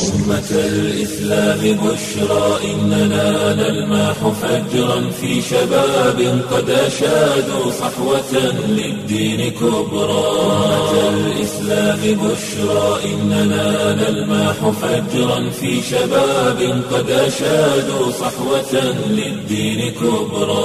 أمة الإسلام بشرى إننا نلمح فجرا في شباب قد أشادوا صحوة للدين كبرى أمة الإسلام بشرى إننا نلمح فجرا في شباب قد أشادوا صحوة للدين كبرى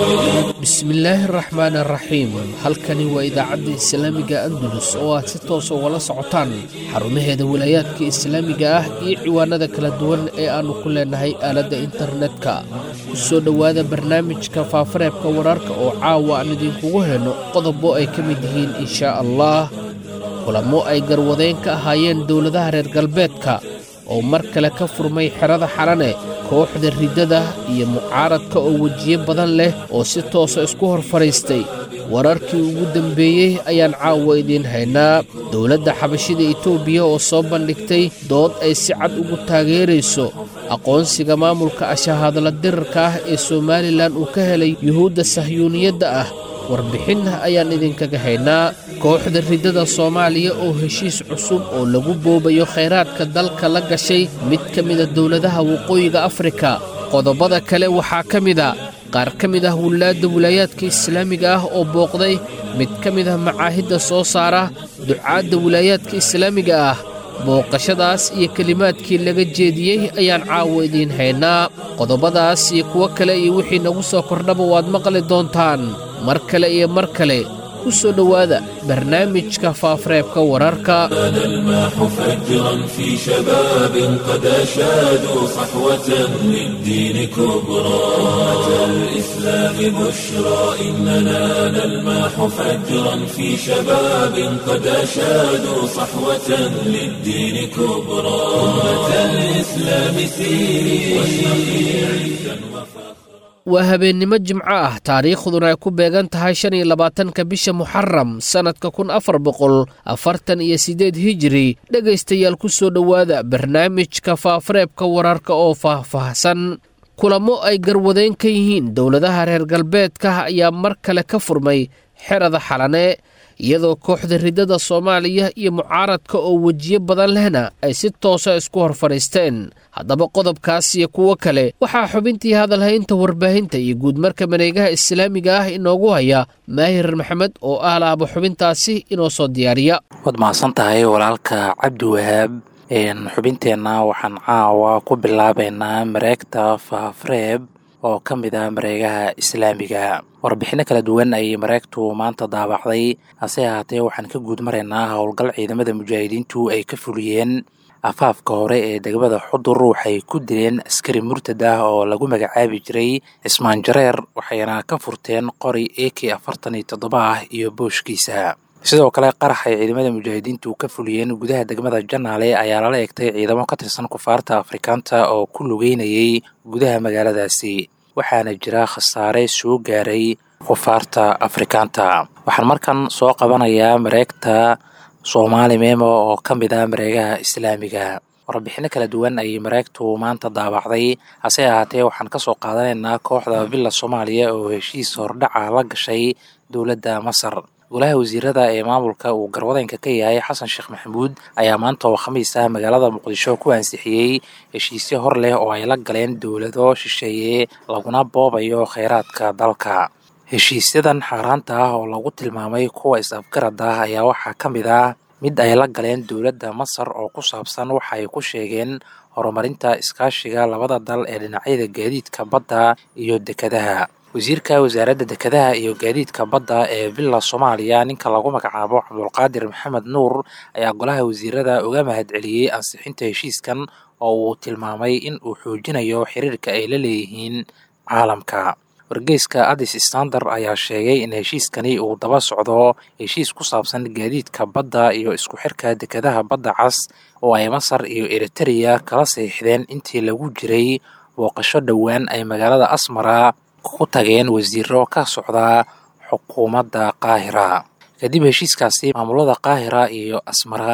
bismillaahi araxmaan araxiim halkani waa idaacadda islaamiga andalus oo aad si toosa ugala socotaan xarumaheeda wilaayaadka islaamiga ah iyo ciwaanada kala duwan ee aannu ku leenahay aaladda internetka ku soo dhowaada barnaamijka faafareebka wararka oo caawa aan idinkugu helno qodobo ay ka mid yihiin inshaa allah kulamo ay garwadeen ka ahaayeen dowladaha reer galbeedka oo mar kale ka furmay xerada xalane kooxda riddada iyo mucaaradka oo wejiye badan leh oo si toosa isku hor fadhiistay wararkii ugu dambeeyey ayaan caawa idiin haynaa dowladda xabashida etoobiya oo soo bandhigtay dood ay si cad ugu taageerayso aqoonsiga maamulka ashahaadla dirarka ah ee somalilan uu ka helay yuhuudda sahyuuniyadda ah warbixin ayaan idinkaga haynaa kooxda riddada soomaaliya oo heshiis cusub oo lagu boobayo khayraadka dalka la gashay mid ka mida dowladaha waqooyiga afrika qodobada kale waxaa ka mida qaar ka mid ah wilaadda wilaayaadka islaamiga ah oo booqday mid ka mid ah macaahidda soo saara ducaadda wilaayaadka islaamiga ah booqashadaas iyo kelimaadkii laga jeediyey ayaan caawa idiin haynaa qodobadaas iyo kuwo kale iyo wixii nagu soo kordhaba waad maqli doontaan mar kale iyo mar kale ku soo dhowaada barnaamijka faafareebka wararka نلمح فجرا في شباب قد أشادوا صحوة للدين كبرى أمة الإسلام بشرى إننا نلمح فجرا في شباب قد أشادوا صحوة للدين كبرى أمة الإسلام سيري واشرقي عزا وفخرا waa habeennimo jimco ah taariikhduna ay ku beegan tahay shan iyo labaatanka bisha muxaram sannadka kun afar boqol afartan iyo siddeed hijiri dhegaystayaal ku soo dhowaada barnaamijka faafareebka wararka oo faahfaahsan kulamo ay garwadeen ka yihiin dowladaha reer galbeedka ayaa mar kale ka furmay xerada xalane iyadoo kooxda riddada soomaaliya iyo mucaaradka oo wejiye badan lehna ay si toosa isku hor fadhiisteen haddaba qodobkaas iyo kuwo kale waxaa xubintii hadalhaynta warbaahinta iyo guudmarka mareegaha islaamiga ah inoogu haya maahir maxamed oo ah laaba xubintaasi inoo soo diyaariya waad mahadsan tahay walaalka cabdi wahaab xubinteenna waxaan caawa ku bilaabaynaa mareegta faafreeb oo ka mid ah mareegaha islaamiga warbixinno kala duwan ayay mareegtu maanta daabacday hase ahaatee waxaan ka guud maraynaa howlgal ciidamada mujaahidiintu ay ka fuliyeen afaafka hore ee degmada xudur waxay ku dileen askari murtad ah oo lagu magacaabi jiray cismaan jareer waxayna ka furteen qori a k afartan iyo toddoba ah iyo booshkiisa sidoo kale qarax ay ciidamada mujaahidiintu ka fuliyeen gudaha degmada janaale ayaa lala egtay ciidamo ka tirsan kufaarta afrikaanta oo ku lugeynayay gudaha magaaladaasi waxaana jira khasaare soo gaaray kufaarta afrikaanta waxaan markan soo qabanayaa mareegta soomaali memo oo ka mid ah mareegaha islaamiga warbixinno kala duwan ayay mareegtu maanta daabacday hase ahaatee waxaan kasoo qaadanaynaa kooxda villa soomaaliya oo heshiis hordhaca la gashay dowladda masar golaha wasiirada ee maamulka uu garwadeenka ka yahay xasan sheekh maxamuud ayaa maanta oo khamiis ah magaalada muqdisho ku ansixiyey heshiisyo hor leh oo ay la galeen dowlado shisheeye laguna boobayo kheyraadka dalka heshiisyadan xaaraanta ah oo lagu tilmaamay kuwa is-afgarad ah ayaa waxaa ka mid ah mid ay la galeen dowladda masar oo ku saabsan waxa ay ku sheegeen horumarinta iskaashiga labada dal ee dhinacyada gaadiidka badda iyo dekadaha wasiirka wasaaradda dekadaha iyo gaadiidka badda ee villa soomaaliya ninka lagu magacaabo cabdulqaadir maxamed nuur ayaa golaha wasiirada uga mahadceliyey ansixinta heshiiskan oo uu tilmaamay in uu xoojinayo xiriirka ay la leeyihiin caalamka wargeyska addis standard ayaa sheegay in heshiiskani uu daba socdo heshiis ku saabsan gaadiidka badda iyo isku xirka dekadaha badda cas oo ay masar iyo eritereya kala saxiixdeen intii lagu jiray booqasho dhowaan ay magaalada asmara ku tageen wasiiro ka socda xukuumadda qaahira kadib heshiiskaasi maamulada qaahira iyo asmara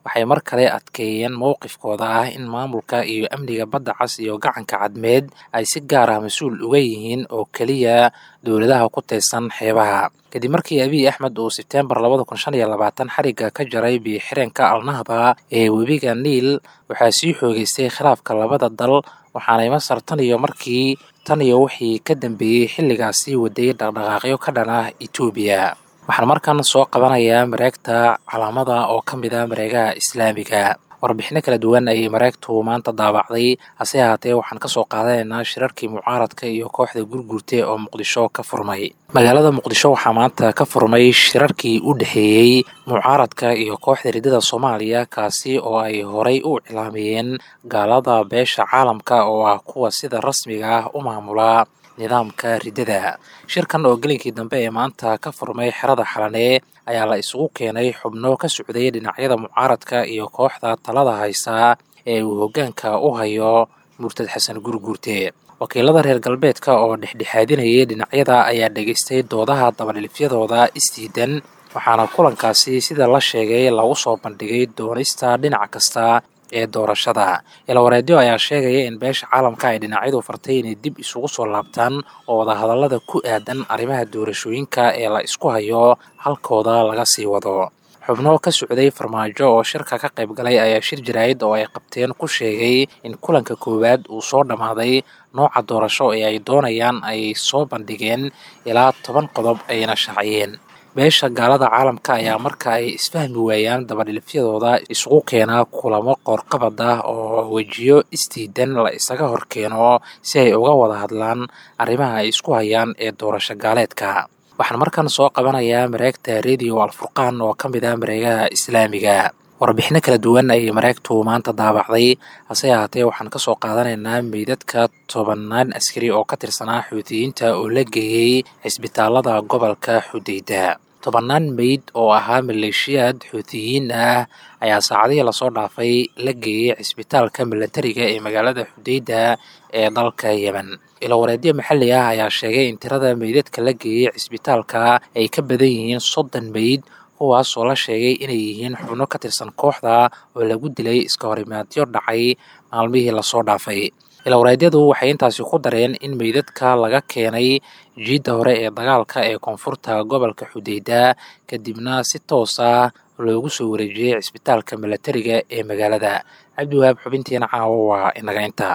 waxay mar kale adkeeyeen mowqifkooda ah in maamulka iyo amniga badda cas iyo gacanka cadmeed ay si gaar ah mas-uul uga yihiin oo keliya dowladaha ku taysan xeebaha kadib markii abiy axmed uu sebteembar labada kun shan iyo labaatan xarigga ka jaray biyo-xireenka alnahda ee webiga niil waxaa sii xoogeystay khilaafka labada dal waxaanay masar tan iyo markii tan iyo wixii ka dambeeyey xilligaasi waday dhaqdhaqaaqyo ka dhan ah etoobiya waxaan markan soo qabanayaa mareegta calaamada oo ka mid ah mareegaha islaamiga warbixino kala duwan ayay mareegtu maanta daabacday hase ahaatee waxaan kasoo qaadanaynaa shirarkii mucaaradka iyo kooxda gurgurte oo muqdisho ka furmay magaalada muqdisho waxaa maanta ka furmay shirarkii u dhexeeyey mucaaradka iyo kooxda riddada soomaaliya kaasi oo ay horay u iclaamiyeen gaalada beesha caalamka oo ah kuwa sida rasmiga ah u maamula nidaamka riddada shirkan oo gelinkii dambe ee maanta ka furmay xerada xalanee ayaa la isugu keenay xubno ka socday dhinacyada mucaaradka iyo kooxda talada haysa ee uu hoggaanka u hayo murtad xasan gurguurte wakiilada reer galbeedka oo dhexdhexaadinayay dhinacyada ayaa dhegaystay doodaha dabadhilifyadooda isdiidan waxaana kulankaasi sida la sheegay lagu soo bandhigay doonista dhinac kasta ee doorashada ilawareedyo ayaa sheegaya in beesha caalamka ay dhinacyadu fartay inay dib isugu soo laabtaan oo wadahadallada ku aadan arrimaha doorashooyinka ee la isku hayo halkooda laga sii wado xubno ka socday farmaajo oo shirka ka qayb galay ayaa shir jaraa'id oo ay qabteen ku sheegay in kulanka koowaad uu soo dhammaaday nooca doorasho ee ay doonayaan ay soo bandhigeen ilaa toban qodob ayna shaaciyeen beesha gaalada caalamka ayaa marka ay isfahmi waayaan dabadhilifyadooda isugu keenaa kulamo qoorqabad ah oo wejiyo isdiidan la isaga hor keeno si ay uga wada hadlaan arrimaha ay isku hayaan ee doorasho gaaleedka waxaan markan soo qabanayaa mareegta radio alfurqaan oo ka mid ah mareegaha islaamiga warbixino kala duwan ayay mareegtu maanta daabacday hase ahaatee waxaan kasoo qaadanaynaa meydadka tobannaan askari oo ka tirsanaa xuutiyiinta oo la geeyey cisbitaalada gobolka xudeyda tobannaan meyd oo ahaa maleeshiyaad xuutiyiin ah ayaa saacadihii lasoo dhaafay la geeyey cisbitaalka milatariga ee magaalada xudeyda ee dalka yemen ilawareedyo maxalli ah ayaa sheegay in tirada meydadka la geeyey cisbitaalka ay ka badan yihiin soddon meyd kuwaas oo la sheegay inay yihiin xubno ka tirsan kooxda oo lagu dilay iska horimaadyo dhacay maalmihii lasoo dhaafay ilawareedyadu waxay intaasi ku dareen in meydadka laga keenay jiidda hore ee dagaalka ee koonfurta gobolka xudeyda kadibna si toos ah loogu soo wareejiyey cisbitaalka milatariga ee magaalada cabdiwahaab xubintiina caawo waa inaga inta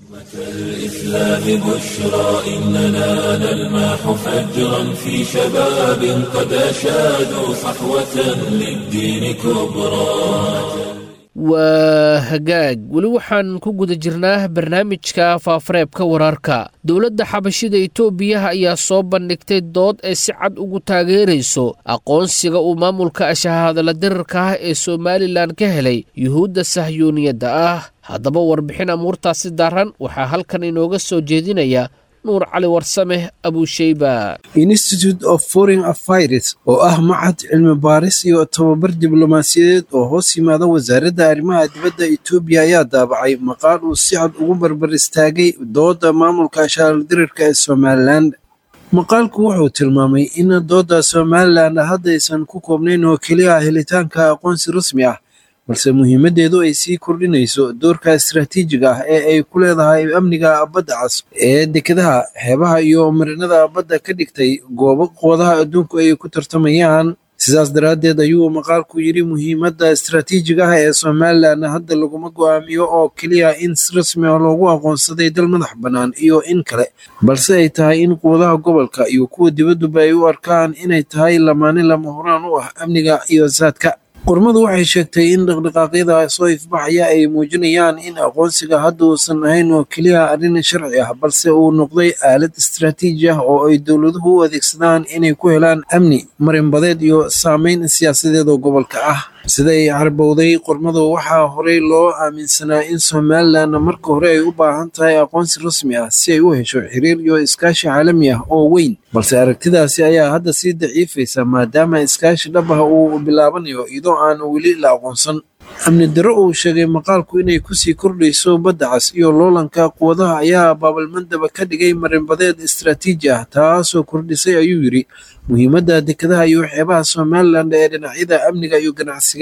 الإسلام بشرى إننا نلمح فجرا في شباب قد أشادوا صحوة للدين كبرى waa hagaag weli waxaan ku guda jirnaa barnaamijka faafareebka wararka dowladda xabashida itoobiya ayaa soo bandhigtay dood ay si cad ugu taageerayso aqoonsiga uu maamulka ashahadala dirarka ah ee somalilan ka helay yuhuudda sahyuuniyadda ah haddaba warbixin amuurtaasi daran waxaa halkan inooga soo jeedinaya nuur cali warsame abusheyba institute of foreign affairs oo ah macad cilmi baaris iyo tababar diblomaasiyadeed oo hoos yimaada wasaaradda arrimaha dibadda etoobiya ayaa daabacay maqaal uu si cad ugu barbar istaagay dooda maamulka ashaaldirirka ee somalilan maqaalku wuxuu tilmaamay in dooda somalilan haddaysan ku koobnayn oo keliya helitaanka aqoonsi rasmi ah balse muhiimaddeedu ay sii kordhinayso doorka istaraatiijiga ah ee ay ku leedahay amniga badda cas ee dekedaha xeebaha iyo marinada badda ka dhigtay goobo qoodaha adduunku ay ku tartamayaan sidaas daraaddeed ayuu maqaalku yidhi muhiimadda istaraatiijiga ah ee somalilan hadda laguma go'aamiyo oo keliya in si rasmi ah loogu aqoonsaday dal madax bannaan iyo in kale balse ay tahay in quwadaha gobolka iyo kuwa dibadduba ay u arkaan inay tahay lamaane lama horaan u ah amniga iyo saadka qormadu waxay sheegtay in dhaqdhaqaaqyada soo ifbaxaya ay muujinayaan in aqoonsiga hadda uusan ahayn oo keliya arrin sharci ah balse uu noqday aalad istaraatiiji ah oo ay dowladuhu u adeegsadaan inay ku helaan amni marinbadeed iyo saameyn siyaasadeed oo gobolka ah siday carbowday qormadu waxaa horey loo aaminsanaa in somalilan marka hore ay u baahan tahay aqoonsi rasmi ah si ay u hesho xiriir iyo iskaashi caalami ah oo weyn balse aragtidaasi ayaa hadda sii daciifaysa maadaama iskaashi dhab ah uu bilaabanayo iyadoo aan weli la aqoonsan amni darro uu sheegay maqaalku inay kusii kordhayso badda cas iyo loolanka quwadaha ayaa baabalmandaba ka dhigay marinbadeed istaraatiiji ah taasoo kordhisay ayuu yidhi muhiimadda dekedaha iyo xeebaha somalilan ee dhinacyada amniga iyo ganacsiga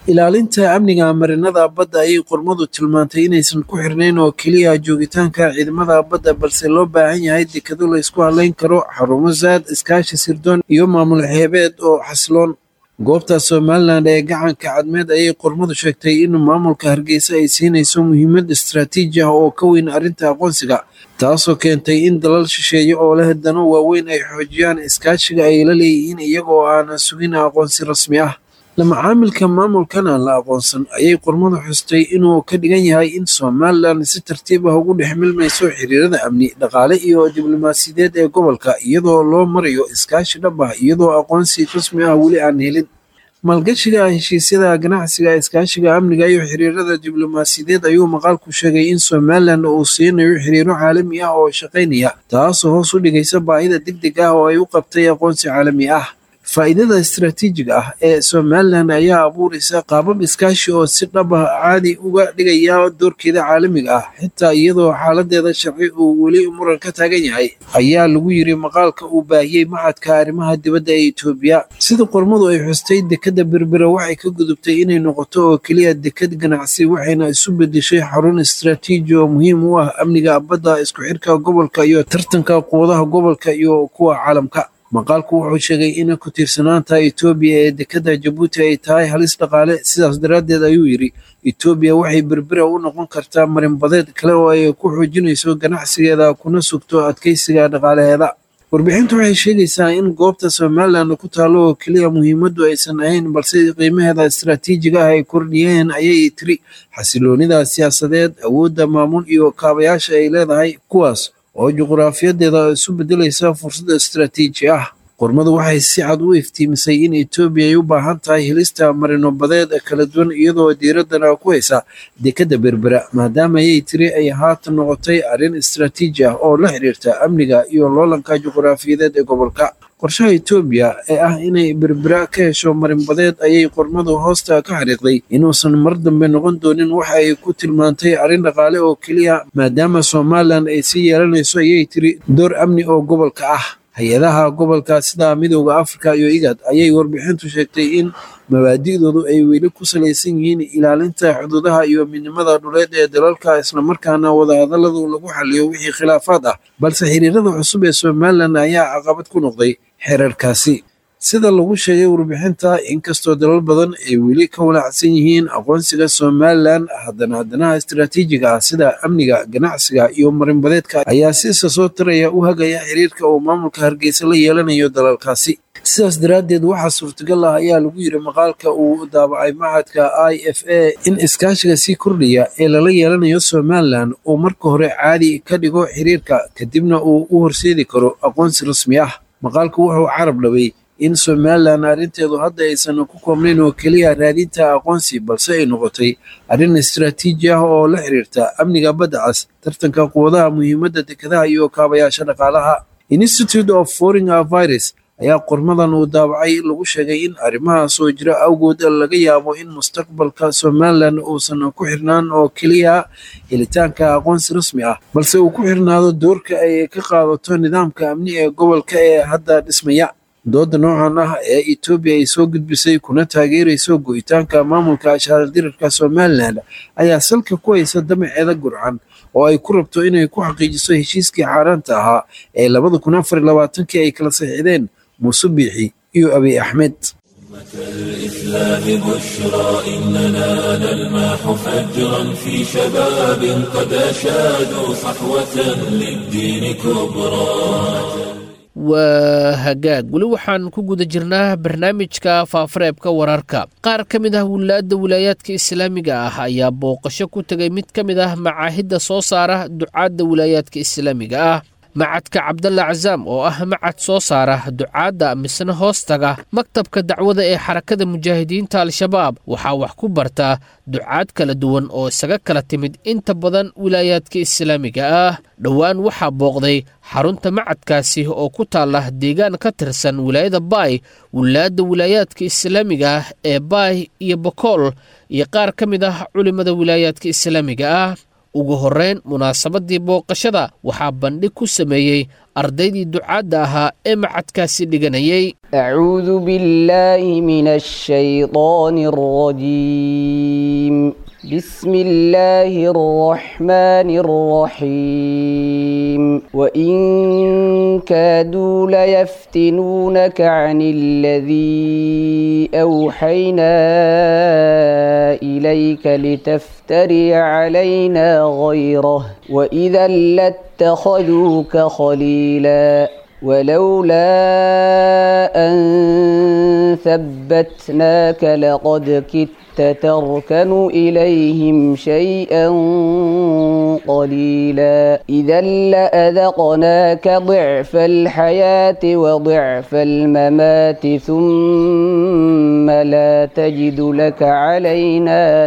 ilaalinta amniga marinada badda ayay qormadu tilmaantay inaysan ku xirnayn oo keliya joogitaanka ciidamada badda balse loo baahan yahay dekado la ysku hadlayn karo xarumo saad iskaashi sirdoon iyo maamul xeebeed oo xasiloon goobta somalilan ee gacanka cadmeed ayay qormadu sheegtay in maamulka hargeysa ay siinayso muhiimad istaraatiiji ah oo ka weyn arrinta aqoonsiga taasoo keentay in dalal shisheeye oo leh dano waaweyn ay xoojiyaan iskaashiga ay la leeyihiin iyagoo aanan sugin aqoonsi rasmi ah lamacaamilka maamulkan aan la aqoonsan ayay qormadu xustay inuu ka dhigan yahay in somalilan si tartiib ah ugu dhex milmayso xiriirada amni dhaqaale iyo diblomaasiyadeed ee gobolka iyadoo loo marayo iskaashi dhab ah iyadoo aqoonsi rasmi ah weli aan helin maalgashiga heshiisyada ganacsiga iskaashiga amniga iyo xiriirada diblomaasiyadeed ayuu maqaalku sheegay in somalilan uu siinayo xiriiro caalami ah oo shaqaynaya taasoo hoos u dhigaysa baahida degdeg ah oo ay u qabtay aqoonsi caalami ah faa'iidada istaraatiijiga ah ee somalilan ayaa abuuraysa qaabab iskaashi oo si dhab ah caadi uga dhigaya doorkeeda caalamiga ah xitaa iyadoo xaaladeeda sharci uu weli muran ka taagan yahay ayaa lagu yiri maqaalka uu baahiyey maxadka arrimaha dibadda ee etoobiya sida qormadu ay xustay dekadda berbera waxay ka gudubtay inay noqoto oo keliya dekad ganacsi waxayna isu bedeshay xarun istaraatiiji oo muhiim u ah amniga badda isku xirka gobolka iyo tartanka quwadaha gobolka iyo kuwa caalamka maqaalku wuxuu sheegay in ku tiirsanaanta etoobiya ee dekadda jabuuti ay tahay halis dhaqaale sidaas daraaddeed ayuu yidhi etoobiya waxay berbera u noqon kartaa marinbadeed kale oo ay ku xoojinayso ganacsigeeda kuna sugto adkeysiga dhaqaalaheeda warbixintu waxay sheegaysaa in goobta somalilan ku taalo oo keliya muhiimaddu aysan ahayn balse qiimaheeda istaraatiijiga ah ay kordhiyeen ayay tiri xasiloonida siyaasadeed awoodda maamul iyo kaabayaasha ay leedahay kuwaas oo juquraafiyadeeda isu bedelaysa fursad istaraatiiji ah qormadu waxay si cad u iftiimisay in etoobiya ay u baahan tahay helista marino badeed kala duwan iyadoo diiraddana ku haysa dekadda berbera maadaama ayay tiri ay haatan noqotay arrin istaraatiiji ah oo la xiriirta amniga iyo loolanka juquraafiyadeed ee gobolka qorshaha etoobiya ee ah inay berbera ka hesho marinbadeed ayay qormadu hoosta ka xariiqday inuusan mar dambe noqon doonin waxa ay ku tilmaantay arrin dhaqaale oo keliya maadaama somalilan ay sii yeelanayso ayay tiri door amni oo gobolka ah hay-adaha gobolka sida midooda afrika iyo igad ayay warbixintu sheegtay in mabaadi'doodu ay weli ku salaysan yihiin ilaalinta xuduudaha iyo midnimada dhuleed ee dalalka islamarkaana wadahadalladu lagu xaliyo wixii khilaafaad ah balse xiriirada cusub ee somalilan ayaa caqabad ku noqday xeerarkaasi sida lagu sheegay warbixinta inkastoo dalal badan ay weli ka walaacsan yihiin aqoonsiga somalilan haddana haddanaha istaraatiijiga ah sida amniga ganacsiga iyo marinbadeedka ayaa siisa soo taraya u hagaya xiriirka uu maamulka hargeysa la yeelanayo dalalkaasi sidaas daraaddeed waxaa suurtagal ah ayaa lagu yiri maqaalka uu daabacay maxadka i f a in iskaashiga sii kordhaya ee lala yeelanayo somalilan uu marka hore caadi ka dhigo xiriirka kadibna uu u horseedi karo aqoonsi rasmi ah maqaalku wuxuu carab dhabay in somalilan arrinteedu hadda aysan ku koobnayn oo keliya raadinta aqoonsi balse ay noqotay arrin istaraatiiji ah oo la xiriirta amniga badda cas tartanka quwadaha muhiimadda dekadaha iyo kaabayaasha dhaqaalaha institute of foreign virus ayaa qormadan uu daabacay lagu sheegay in arrimaha soo jira awgood laga yaabo in mustaqbalka somalilan uusan ku xirnaan oo keliya helitaanka aqoonsi rasmi ah balse uu ku xirnaado doorka ay ka qaadato nidaamka amni ee gobolka ee hadda dhismaya dooda noocan ah ee etoobiya ay soo gudbisay kuna taageerayso go'itaanka maamulka ashaaldirarka somalilan ayaa salka ku haysa damaceeda gurcan oo ay ku rabto inay ku xaqiijiso heshiiskii xaaraanta ahaa ee labada kun afar iyo labaatankii ay kala saxiixdeen muuse biixi iyo abiy axmed الإسلام بشرى إننا نلمح فجرا في شباب قد أشادوا صحوة للدين كبرى waa hagaag weli waxaan ku guda jirnaa barnaamijka faafareebka wararka qaar ka mid ah wilaadda wilaayaadka islaamiga ah ayaa booqasho ku tegay mid ka mid ah macaahidda soo saara ducaadda wilaayaadka islaamiga ah macadka cabdalla casaam oo ah macad soo saara ducaadda misna hoostaga maktabka dacwada ee xarakada mujaahidiinta al-shabaab waxaa wax ku bartaa ducaad kala duwan oo isaga kala timid inta badan wilaayaadka islaamiga ah dhowaan waxaa booqday xarunta macadkaasi oo ku taala deegaan ka tirsan wilaayada baay wilaadda wilaayaadka islaamiga ah ee baay iyo bokool iyo qaar ka mid ah culimmada wilaayaadka islaamiga ah ugu horreyn munaasabadii booqashada waxaa bandhig ku sameeyey ardaydii ducaadda ahaa ee macadkaasi dhiganayay أعوذ بالله من الشيطان الرجيم بسم الله الرحمن الرحيم وإن كادوا ليفتنونك عن الذي أوحينا إليك لتفتري علينا غيره وإذا لاتخذوك خليلا ولولا أن ثبتناك لقد كدت تركن إليهم شيئا قليلا إذا لأذقناك ضعف الحياة وضعف الممات ثم لا تجد لك علينا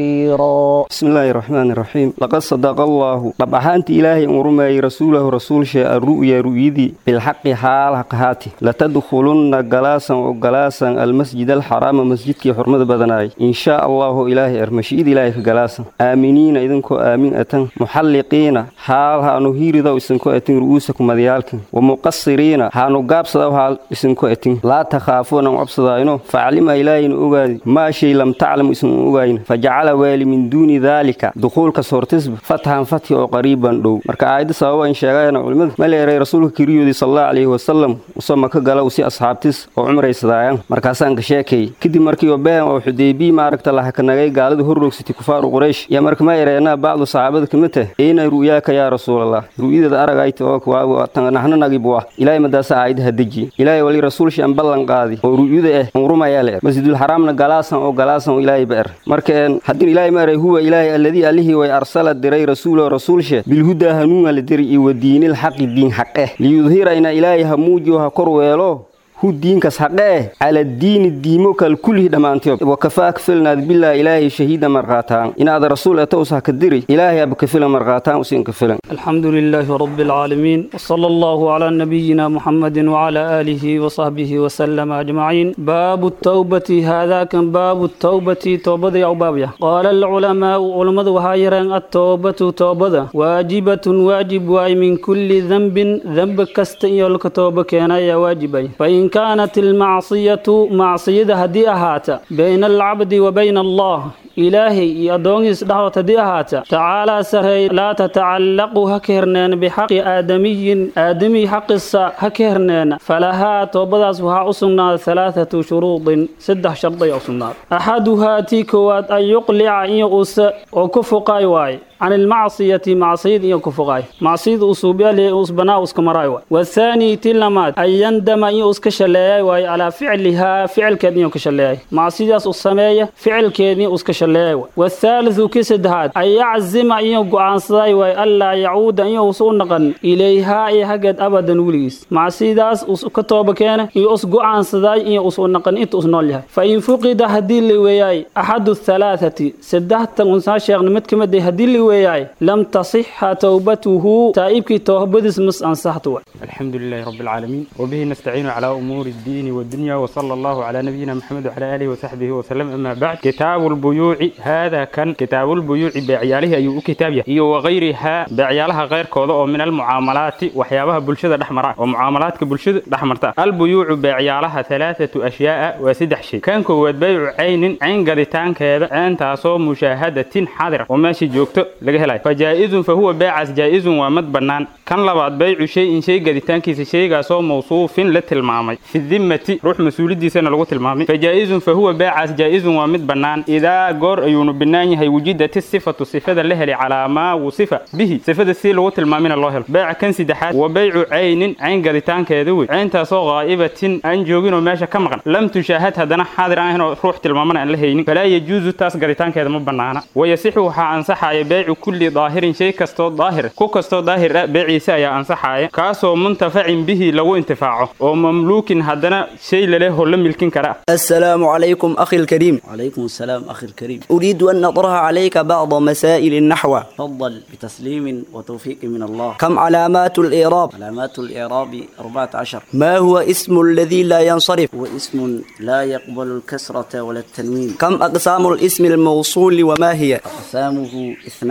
نصيرا بسم الله الرحمن الرحيم لقد صدق الله طب أحانت إلهي أمرمي رسوله رسول شيء الرؤيا رؤيدي بالحق حال حقهاتي لتدخلن قلاسا وقلاسا المسجد الحرام مسجدك حرمة بدناي إن شاء الله إلهي أرمشيد إلهي قلاسا آمنين إذنكو آمين أتن محلقين حال هانو هيري دو إسنكو أتن رؤوسكم مديالكم ومقصرين هانو قابس دو حال إسنكو أتن لا تخافون وعبس داينو فعلم إلهي أغادي ما شيء لم تعلم إسن أغاين فجعل والي من دون ذلك دخولك صورتسب فتحا فتح وقريبا دو مركا آيد سوا إن شاء علمد ما ليري رسولك كريودي صلى الله عليه wasalam usoo maka gala usi asxaabtis oo cumraysadaayaan markaasaan ka sheekay kadib markii obeen oo xudeybii maaragta lahakanagay gaalada horroogsatay kufaaru quraysh yaa marka ma ereenaa bacdu saxaabada kamid tah eena ru'yaaka yaa rasuulallah ru'yadeeda aragayta oo nahnanagibuah ilaahay madaasa aayadaha deji ilaahay wali rasuulshi aan ballan qaadi oo ru'yada ah unrumayaa le masjidul xaraamna galaasan oo galaasan oo ilaahay ba er marka haddii ilaahay ma eray huwa ilaahay alladii allihii way arsala diray rasuulo rasuulshe bilhudaa hanuunga la diri iyo wadiinil xaqi diin xaqeh liyudhira ina ilaahay ha muujiyo ha kor weelo hu diinkas haqee cala diini diimo kal kullihi dhammaantood wakafaak filnaad bilaa ilaahay shahiida marqaataan inaad rasuul etowsa ka diri ilaahay aba ka filan marqaataan usin ka filan الحمد لله رب العالمين وصلى الله على نبينا محمد وعلى آله وصحبه وسلم أجمعين باب التوبة هذا كان باب التوبة توبة أو بابية قال العلماء علماء وهايران التوبة توبة واجبة واجب واي من كل ذنب ذنب كست يلك توبة كان يا واجبي فإن كانت المعصية معصية هدي أهاتا بين العبد وبين الله إلهي يدونيس دعوة هدي أهاتا تعالى سري لا تتعلق هكرنين بحق آدمي آدمي حق السا هكرنين فلها توبداس وها أصننا ثلاثة شروط سدح شرطي أصننا أحدها تيكوات أن يقلع إن يغس وكفقاي واي عن المعصية معصية يكفقاي معصية أصوبيا لأصبنا أسكمراي والثاني تلمات أن يندم إن أسكشلاي واي على فعلها فعل كدني يكشلاي معصية السماية فعل كدني أسكشلاي والثالث كسدهات أن يعزم إن يقعان صداي واي ألا يعود إن يوصون نقن إليها إي حقد أبدا وليس معصية أسكتوب كان يوصقعان صداي إن يوصون نقن إنت أسنون لها فإن فقد هدي اللي وياي أحد الثلاثة سدهت أنسان شيخ نمتكم دي هدي اللي وياي لم تصح توبته تائبك توبدس مس أنصحته الحمد لله رب العالمين وبه نستعين على أمور الدين والدنيا وصلى الله على نبينا محمد وعلى آله وصحبه وسلم أما بعد كتاب البيوع هذا كان كتاب البيوع بعياله أي كتاب هي وغيرها بعيالها غير كوضع من المعاملات وحيابها بلشدة دحمراء ومعاملات بلشدة دحمرتا البيوع بعيالها ثلاثة أشياء وسدح شيء كان كواد بيع عين عين قدتان كذا أن تاسو مشاهدة حاضرة وماشي جوكتو laga helay fa jaa-izun fa huwa beecaas jaa-izun waa mad bannaan kan labaad baycu shay-in shay gaditaankiisa shaygaasoo mawsuufin la tilmaamay fi dimmati ruux mas-uuliddiisana lagu tilmaamay fa jaa-izun fa huwa beecaas jaa-izun waa mid bannaan idaa goor ayuunu bannaan yahay wujidati sifatu sifada la helay calaa maa wusifa bihi sifada si lagu tilmaamina loo helo beeca kan saddexaad wa baycu caynin cayn gaditaankeeda wey cayntaasoo qaa'ibatin aan jooginoo meesha ka maqan lam tushaahad haddana xaadir aan ahaynoo ruux tilmaamana aan la haynin falaa yajuusu taas gaditaankeeda ma bannaana wayasixu waxaa ansaxaya beecu kulli daahirin shay kastoo daahir ku kastoo daahir ah beeciisa ayaa ansaxaaya kaasoo muntafacin bihi lagu intifaaco oo mamluukin haddana shay laleh oo la milkin kara السلام عليكم أخي الكريم وعليكم السلام أخي الكريم أريد أن أطرح عليك بعض مسائل النحو تفضل بتسليم وتوفيق من الله كم علامات الإعراب علامات الإعراب 14 ما هو اسم الذي لا ينصرف هو اسم لا يقبل الكسرة ولا التنوين كم أقسام الاسم الموصول وما هي أقسامه اثنان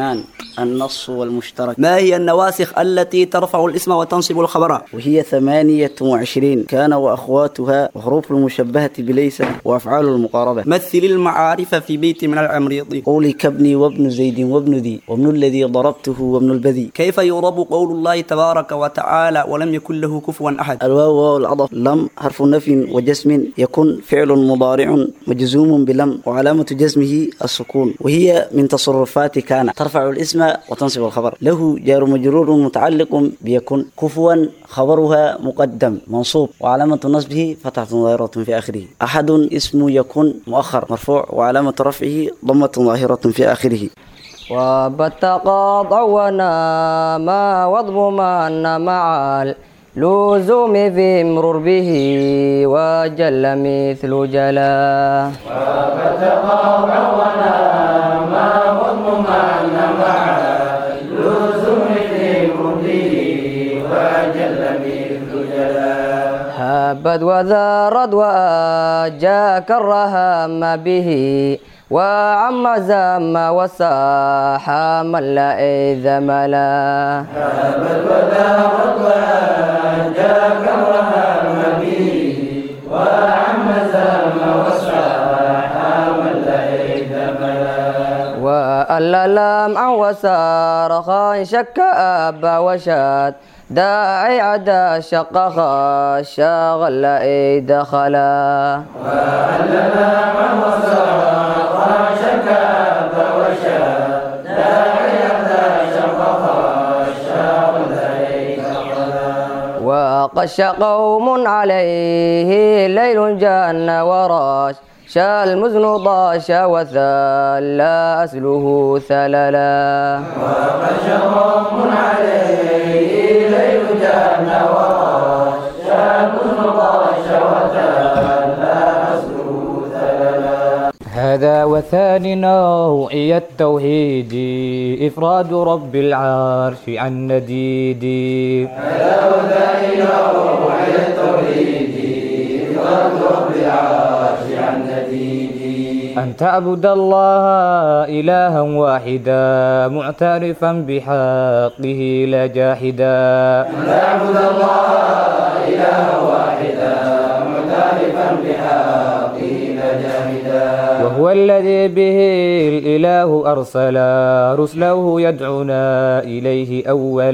اثنان النص والمشترك ما هي النواسخ التي ترفع الاسم وتنصب الخبر وهي ثمانية وعشرين كان وأخواتها وحروف المشبهة بليس وأفعال المقاربة مثل المعارف في بيت من العمريض قولي كابني وابن زيد وابن ذي وابن الذي ضربته وابن البذي كيف يرب قول الله تبارك وتعالى ولم يكن له كفوا أحد الواو واو العطف لم حرف نفي وجسم يكون فعل مضارع مجزوم بلم وعلامة جزمه السكون وهي من تصرفات كان ترفع الاسم وتنصب الخبر له جار مجرور متعلق بيكون كفوا خبرها مقدم منصوب وعلامة نصبه فتحة ظاهرة في آخره أحد اسم يكون مؤخر مرفوع وعلامة رفعه ضمة ظاهرة في آخره وبتقاطع ونما واضممان مع اللزوم في مرور به وجل مثل جلا وبتقاطع ونما واضممان مع اللزوم في مرور به وجل مثل جلا هبت وذارت وأجاك الرهام به وعم زم وساح من لا إذ ملا هبت ودارت وجاك الرهام به وعم زم وساح من لا إذ ملا وألا لمعا وسارخا شك أبا وشاد داعي عدا شق خاشا غلا إي دخلا وألا لمعا وسارخا شك أبا وشاد داعي عدا شق خاشا غلا إي دخلا وقش قوم عليه ليل جان وراش شا المزن ضاش وثلى أسله ثللا وقش قوم عليه ليل جان وراش شا المزن ضاش وثلى أسله ثللا هذا وثاني نوعي التوحيد إفراد رب العرش عن نديد هذا وثاني نوعي التوحيد إفراد رب العرش عن نديد أن تعبد الله إلها واحدا معترفا بحقه لا جاحدا أن تعبد الله إلها واحدا معترفا بحقه لا جاحدا وهو الذي به الإله أرسل رسله يدعونا إليه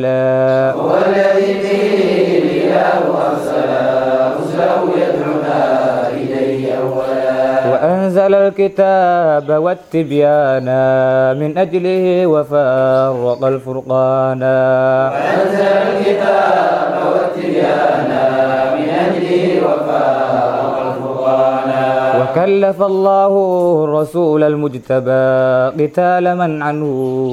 أولا هو الذي به الإله أرسل رسله يدعونا إليه أولا وأنزل الكتاب والتبيان من أجله وفرق الفرقان وأنزل الكتاب والتبيان من أجله وفرق الفرقان وكلف الله الرسول المجتبى قتال من عنه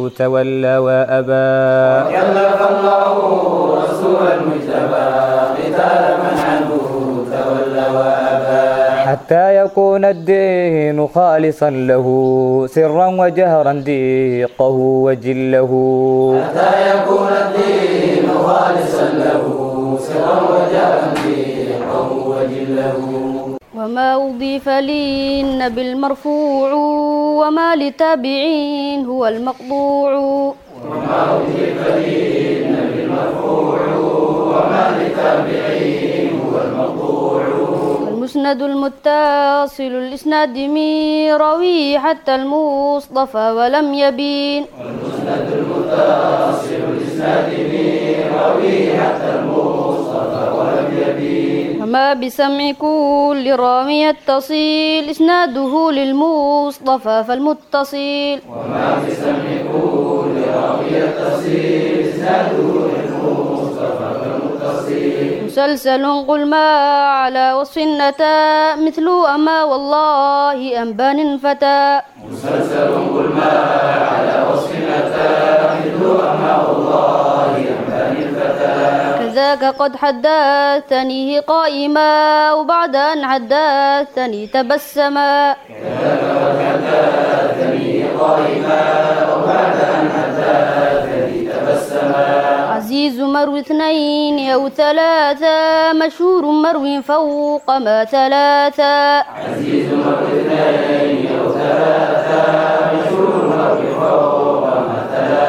تولى وأبى وكلف الله رسول المجتبى قتال من عنه تولى وأبى حتى يكون الدين خالصا له سرا وجهرا ديقه وجله حتى يكون الدين خالصا له سرا وجهرا ديقه وجله وما أضيف للنبي المرفوع وما لتابعين هو المقطوع وما أضيف للنبي المرفوع وما لتابعين هو المقطوع المسند المتصل الإسناد من روي حتى المصطفى ولم يبين المسند المتصل الإسناد من روي حتى المصطفى ولم يبين وما بسمع كل راوي يتصل إسناده للمصطفى فالمتصل وما بسمع كل راوي يتصل إسناده للمصطفى فالمتصل مسلسل قل ما على وصف النتا مثل أما والله أنبان فتى مسلسل قل ما على وصف نتا مثل أما والله أنبان الفتى كذاك قد حدثنيه قائما وبعد أن حدثني تبسما كذاك قد حدثني قائما وبعد أن حدثني تبسما عزيز مروي اثنين أو ثلاثة مشهور مروي فوق ما ثلاثة عزيز مروي اثنين أو ثلاثة مشهور مروي فوق ما ثلاثة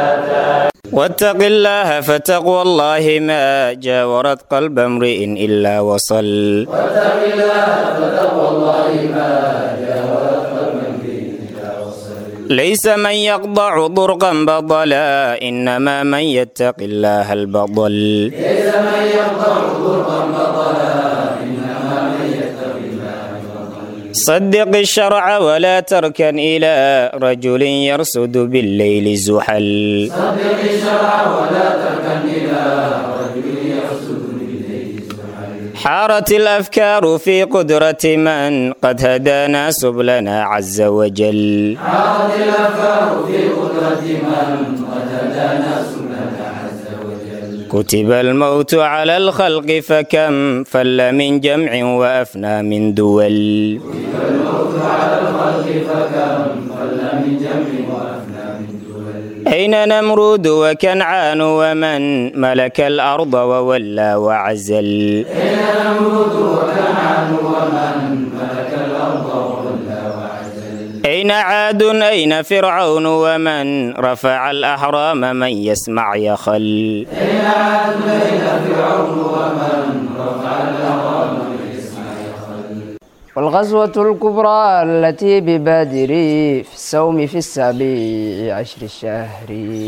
واتق الله فتقوى الله ما جاورت قلب امرئ إلا وصل واتق الله فتقوى الله ما جاورت قلب امرئ إلا وصل ليس من يقضع ضرقا بطلا إنما من يتق الله البطل ليس من يقطع ضربا بطلا إنما من يتق الله البطل صدق الشرع ولا تركن إلى رجل يرصد بالليل زحل صدق الشرع ولا تركن إلى رجل يرصد بالليل زحل حارت الأفكار في قدرة من قد هدانا سبلنا عز وجل حارت الأفكار في قدرة من قد هدانا سبلنا عز وجل كتب الموت على الخلق فكم فل من جمع وأفنى من دول الموت على الخلق فكم فل من جمع وأفنى من دول أين نمرود وكنعان ومن ملك الأرض وولى وعزل أين نمرود وكنعان ومن ملك الأرض وولى وعزل أين عاد أين فرعون ومن رفع الأحرام من يسمع يخل أين عاد أين فرعون ومن رفع الأهرام من يسمع يخل والغزوة الكبرى التي ببادر في السوم في السابع عشر الشهر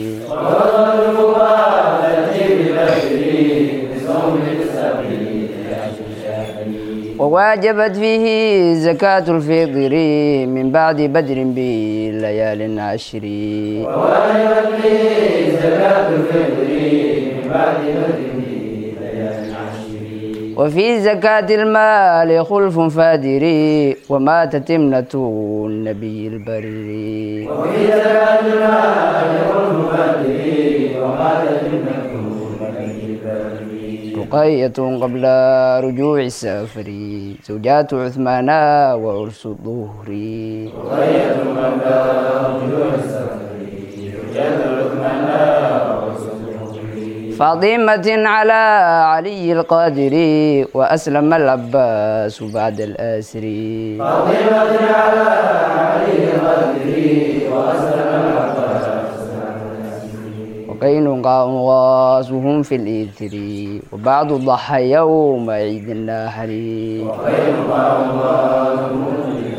وواجبت فيه زكاة الفطر من بعد بدر بليال عشر وواجبت به زكاة الفطر من بعد بدر ليال عشر وفي زكاة المال خلف فادر ومات تمنة النبي البر وفي زكاة المال يقول مبادري ومات جنة النبي البر رقية قبل رجوع السفر زوجات عثمان وعرس الظهر وغية قبل رجوع السفر زوجات عثمان ورسول فاطمة على علي القادر وأسلم العباس بعد الأسر فاطمة على علي القدر وأسلم العباس وقينقاع غاسهم في الإثر وبعض ضحى يوم عيد النحر وقينقاع الله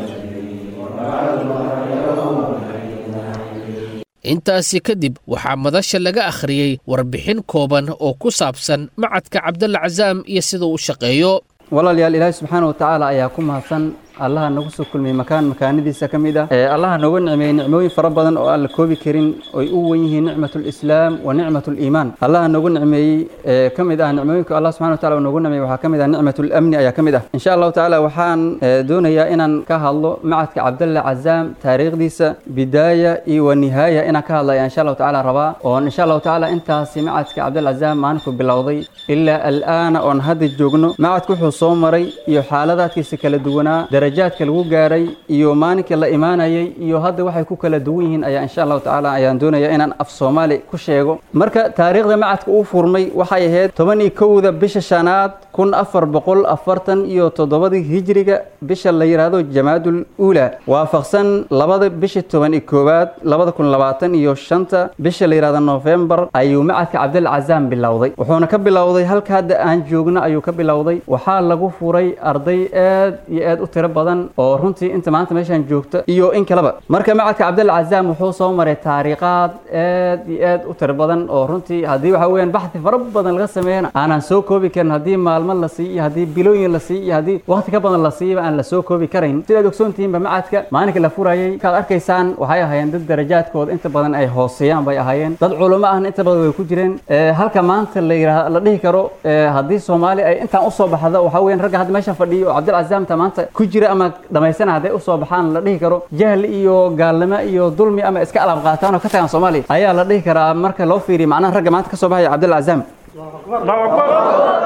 intaasi kadib waxaa madasha laga akhriyey warbixin kooban oo ku saabsan macadka cabdalla casaam iyo siduu u shaqeeyo walaalayaal ilaahi subxaana watacaala ayaa ku mahadsan allaha nagu soo kulmiyey makaan makaanadiisa ka mid ah ee allaha nooga nicmeeyey nicmooyin fara badan oo aan la koobi karin oy u wen yihiin nicmatu lislaam wa nicmatu liimaan allaha noogu nicmeeyey ee ka mid ah nicmooyinka allah subxana wataala uu noogu nicmeeyey waxaa ka mid ah nicmatu lamni ayaa ka mid ah insha allahu tacaala waxaan eh, doonayaa inaan ka hadlo macadka cabdalla cazaam taariikhdiisa bidaaya iyo wa nihaaya inaan ka hadlaya insha allahu tacaala rabaa oon insha allahu tacaala intaasi macadka cabdalla cazaam maalinku bilowday ilaa al'aana oon hadda joogno macadku wuxuu soo maray iyo xaaladaadkiisa kala duwanaa darajaadka lagu gaaray iyo maalinkii la imaanayay iyo hadda waxay ku kala duwan yihiin ayaa insha allahu tacaala ayaan doonaya inaan af soomaali ku sheego marka taariikhda macadka uu furmay waxay ahayd toban iyo kowda bisha shanaad kun afar boqol afartan iyo toddobadii hijriga bisha la yidhaahdo jamaadul uula waafaqsan labada bisha toban iyo koowaad labada kun labaatan iyo shanta bisha la yidhahdo nofembar ayuu macadka cabdil cazaam bilowday wuxuuna ka bilowday halka hadda aan joogno ayuu ka bilowday waxaa lagu furay arday aad iyo aad u tiro badan oo runtii inta maanta meeshaan joogta iyo in kaleba marka macadka cabdil cazaam wuxuu soo maray taariikhaad aad iyo aad u tiro badan oo runtii haddii waxa weeyaan baxthi fara badan laga sameeyana aanan soo koobi karin haddii maalmo la siiyo iyo haddii bilooyin la siiyo iyo haddii waqti ka badan la siiyaba aan la soo koobi karayn sidaad ogsoontihiinba macadka maalinka la furayay kaad arkaysaan waxay ahaayeen dad darajaadkooda inta badan ay hooseeyaan bay ahaayeen dad culamo ahna inta badan way ku jireen Eh, halka maanta la yidhaah la dhihi karo eh, haddii soomaali ay intaan usoo baxdo waxaa weeyaan ragga hadda meesha fadhiyo oo cabdil cazaamta maanta ku jira ama dhamaysana hadday usoo baxaan la dhihi karo jahli iyo gaalnimo iyo dulmi ama iska alaab qaataan oo ka tagaan soomaaliya ayaa la dhihi karaa marka loo fiiriyo macnaha ragga maanta ka soo baxaya cabdil cazaam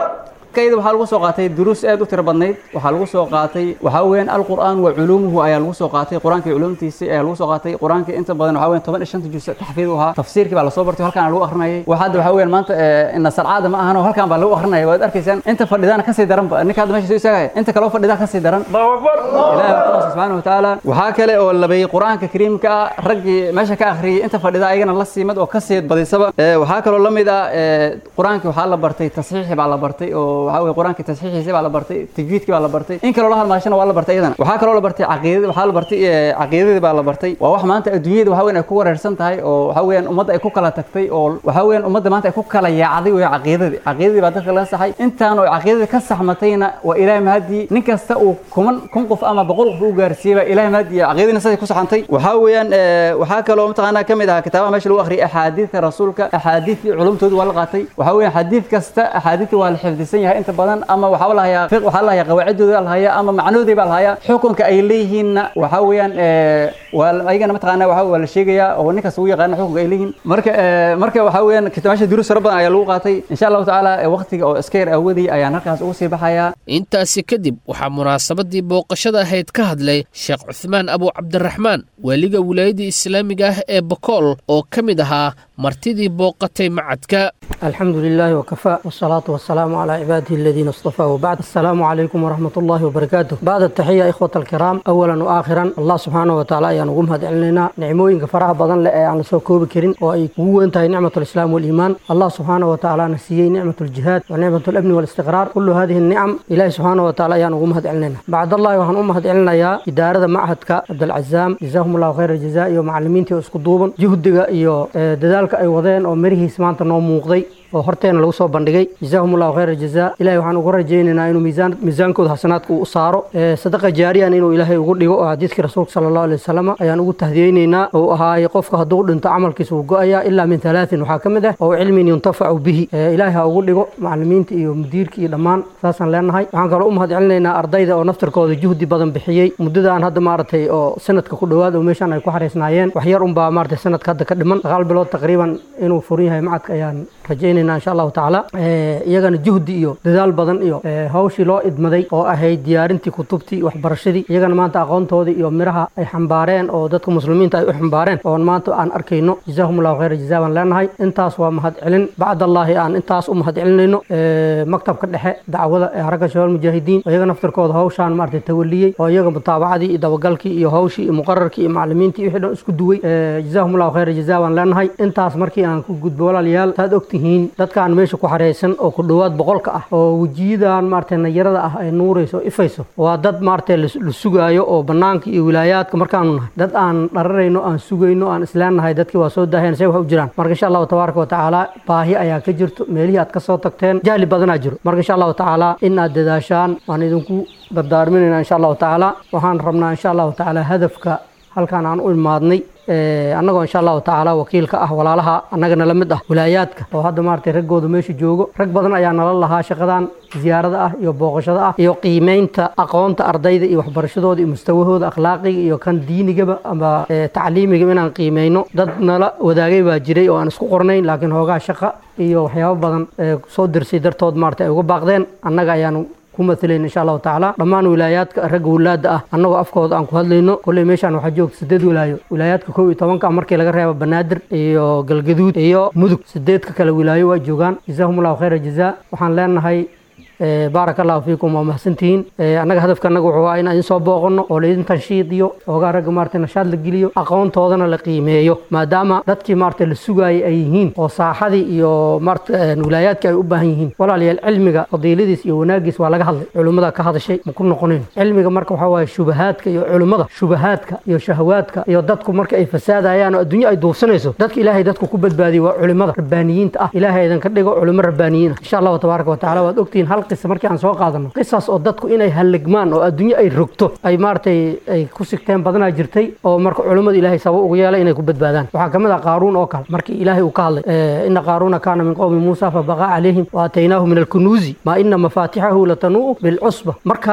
kayda waxaa lagu soo qaatay duruus aad u tiro badnayd waxaa lagu soo qaatay waxaa weeyaan alqur'aan wa culuumuhu ayaa lagu soo qaatay qur-aanka iyo culuumtiisa ayaa lagu soo qaatay qur-aanka inta badan waxaa weeyaan toban iyo shanta juz taxfiid u ahaa tafsiirkii baa lasoo bartay halkaan lagu akrinayay wax hadda waxaa weeyaan maanta ina sarcaada ma ahano halkaan baa lagu akrinaya waad arkaysaan inta fadhidana kasii daran ba ninka hadda meesha soo istaagaya inta kaloo fadhida kasii daran ilaahi baa kuwaasa subxaana watacaala waxaa kale oo labeeyey qur-aanka kariimka ah raggii meesha ka akhriyay inta fadhida ayagana la siimad oo kasii badisaba waxaa kaloo la mid ah qur-aankii waxaa la bartay tasxiixi baa la bartay oo waxaa weye qur-aankii tasxiixiisi baa la bartay tajwiidkii baa la bartay in kaloo la halmaashana waa la bartay iyadana waxaa kaloo la bartay caqiidada waxaa la bartay caqiidadii baa la bartay waa wax maanta adduunyada waxaa weyan ay ku wareersan tahay oo waxaa weeyaan ummadda ay ku kala tagtay oo waxaa weeyaan ummadda maanta ay ku kala yaacday wey caqiidadii caqiidadii baa dadka laga saxay intaan oo caqiidadii ka saxmatayna waa ilaahay mahadii nin kasta uu kuman kun qof ama boqol qof u gaarsiiyey baa ilaahay mahadii caqiidadina siday ku saxantay waxaa weeyaan waxaa kaloo mataqaanaa ka mid ahaa kitaabaha meesha lagu akhriyay axaadiidta rasuulka axaadiidtii culumtoodu waa la qaatay waxaa weeyaan xadiid kasta axaadiidta waa la xifdisan yahay inta badan ama waxaa la hayaa fiq waxaa la hayaa qawaacidooda la hayaa ama macnoodii baa la hayaa xukunka ay leeyihiinna waxaa weeyaan waa ayagana mataqaanaa waxaa waa la sheegayaa oo ninkaas ugu yaqaana xukunka ay leeyihiin marka marka waxaa weeyaan meesha duruus fara badan ayaa lagu qaatay insha allahu tacaala waqtiga oo iska yar awadii ayaan halkaas ugu sii baxayaa intaasi kadib waxaa munaasabadii booqashada ahayd ka hadlay sheekh cuthmaan abu cabdiraxmaan waaliga wilaayadii islaamiga ah ee bokool oo ka mid ahaa martidii booqatay macadka الحمد لله وكفى والصلاة والسلام على عباده الذين اصطفى وبعد السلام عليكم ورحمة الله وبركاته بعد التحية إخوة الكرام أولا وآخرا الله سبحانه وتعالى أيان نقوم هذا علينا نعموين كفرها بدن لأي عن سوكو بكرين وأي قوة انتهي نعمة الإسلام والإيمان الله سبحانه وتعالى نسيي نعمة الجهاد ونعمة الأمن والاستقرار كل هذه النعم إلهي سبحانه وتعالى أيان نقوم هذا علينا بعد الله وحن أم هذا علينا يا إدارة معهدك عبد العزام جزاهم الله خير الجزاء ومعلمين تيوسكدوبا جهدك إيو ددالك أي وضين ومرهي سمانت نوم موقضي oo horteena lagu soo bandhigay jazaahum allahu khayra jazaa ilahay waxaan ugu rajaynaynaa inuu miisaan miisaankooda xasanaadka uu u saaro sadaqa jaariyan inuu ilaahay ugu dhigo oo xadiidkii rasuulka sala allahu alay wasalam ayaan ugu tahdiyeynaynaa oo ahaay qofka hadduu dhinto camalkiisa uu go-ayaa ilaa min halaatin waxaa ka mid ah oo cilmin yuntafacu bihi ilaahay ha ugu dhigo macallimiinta iyo mudiirka iyo dhammaan saasaan leenahay waxaan kaloo u mahad celinaynaa ardayda oo naftarkooda juhdi badan bixiyey muddadaan hadda maaragtay oo sanadka ku dhowaad oo meeshaan ay ku xariisnaayeen wax yar unbaa maaragtay sanadka hadda ka dhiman sagaal bilood taqriiban inuu furan yahay macadka ayaan rajaynayna insha allahu tacaala iyagana juhdi iyo dadaal badan iyo hawshii loo idmaday oo ahayd diyaarintii kutubtii waxbarashadii iyagana maanta aqoontoodii iyo miraha ay xambaareen oo dadka muslimiinta ay u xambaareen oon maanta aan arkayno jazaahum allahu khayra jazaa baan leenahay intaas waa mahad celin bacdallaahi aan intaas u mahad celinayno maktabka dhexe dacwada ee haragga shabaal mujaahidiin iyaga naftarkooda hawshaan maaragtay tawaliyey oo iyaga mutaabacadii iyo dabagalkii iyo hawshii iyo muqararkii iyo macallimiintii wixii dhan isku duway jazaahum allahu khayra jazaa baan leenahay intaas markii aan ku gudbo walaalayaal saad ogtihiin dadkaan meesha ku xareysan oo ku dhowaad boqolka ah oo wejiyadan maaragtay nayarada ah ay nuurayso oo ifayso waa dad maaragtay la sugaayo oo bannaanka iyo wilaayaadka markaanu nahay dad aan dhararayno aan sugayno aan isleennahay dadkii waa soo daaheen say wax u jiraan marka insha allahu tabaaraka watacaala baahi ayaa ka jirto meelihii aad ka soo tagteen jahli badanaa jiro marka insha allahu tacaala in aad dadaashaan waan idinku dardaarminaynaa insha allahu tacaala waxaan rabnaa insha allahu tacaala hadafka halkaan aan u imaadnay annagoo insha allahu tacaala wakiil ka ah walaalaha annagana la mid ah wilaayaadka oo hadda maaragtay raggooda meesha joogo rag badan ayaa nala lahaa shaqadan ziyaarada ah iyo booqashada ah iyo qiimeynta aqoonta ardayda iyo waxbarashadooda iyo mustawahooda akhlaaqiga iyo kan diinigaba ama tacliimiga inaan qiimeyno dad nala wadaagay baa jiray oo aan isku qornayn laakiin hoogaa shaqa iyo waxyaabo badan soo dirsay dartood maaragtay ay uga baaqdeen annaga ayaanu ku matalayn insha allahu tacaala dhammaan wilaayaadka ragga wilaada ah annagoo afkooda aan ku hadlayno kolley meeshaan waxaa joogta sideed wilaayo wilaayaadka kow iyo tobanka markii laga reebo banaadir iyo galgaduud iyo mudug sideedka kale wilaayo waa joogaan jazaahum allahu khayra jazaa waxaan leenahay baaraka allahu fiikum waa mahadsantihiin annaga hadafka annaga wuxuu ahaa inaan idin soo booqanno oo laydin tanshiidiyo oogaa ragga maaragtay nashaad la geliyo aqoontoodana la qiimeeyo maadaama dadkii maaragtay la sugaayay ay yihiin oo saaxadii iyo maaragtay wilaayaadkii ay u baahan yihiin walaalayaal cilmiga fadiiladiis iyo wanaagiis waa laga hadlay culimmada ka hadashay ma ku noqonayn cilmiga marka waxaa waaye shubahaadka iyo culimmada shubahaadka iyo shahawaadka iyo dadku marka ay fasaadayaan oo adduunyo ay duufsanayso dadka ilaahay dadku ku badbaadiyay waa culimmada rabbaaniyiinta ah ilaahay idinka dhigo culimo rabbaaniyiin ah insha allahu tabaaraka watacaala waad ogtihiin hal qisa markii aan soo qaadano qisaas oo dadku inay halligmaan oo adduunyo ay rogto ay maaragtay ay ku sigteen badanaa jirtay oo marka culimmadu ilaahay sabab ugu yeelay inay ku badbaadaan waxaa kamid ah qaaruun oo kale markii ilaahay uu ka hadlay ina qaaruuna kaana min qowmi muusa fabaqaa calayhim wa aataynaahu min alkunuuzi maa ina mafaatixahu latanuu'u bilcusba marka